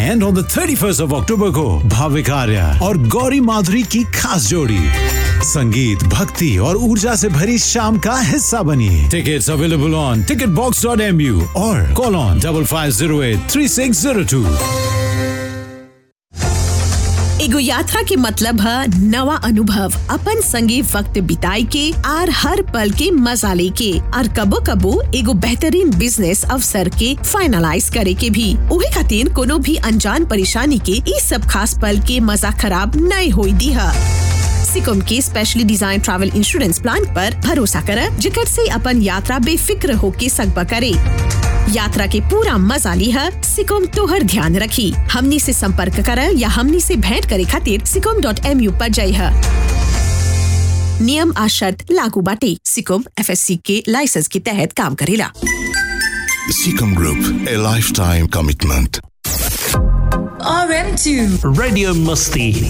And on the 31st of October को भाविक आर्या और गौरी माधुरी की खास जोड़ी संगीत भक्ति और ऊर्जा से भरी शाम का हिस्सा बनिए tickets available on ticket box dot M U और call on double five zero eight three six zero two एगो यात्रा के मतलब है नवा अनुभव अपन संगे वक्त बिताए के आर हर पल के मजा लेके और कबो कबो एगो बेहतरीन बिजनेस अवसर के फाइनलाइज करे के भी उहे खातिर कोनो भी अनजान परेशानी के ई सब खास पल के मजा खराब नहीं होई दी है सिकुम के specially design travel insurance plan पर भरोसा कर जिकर से अपन यात्रा बेफिक्र होके सकबा करे यात्रा के पूरा मजा ली है सिकुम तोहर ध्यान रखी हमनी से संपर्क कर या हमनी से भेंट करे खातिर सिकुम डॉट एम यू पर जाई है नियम आ शर्त लागू बाटे सिकुम एफ के लाइसेंस के तहत काम करेला Seacom Group, a lifetime commitment. RM2 Radio Musti.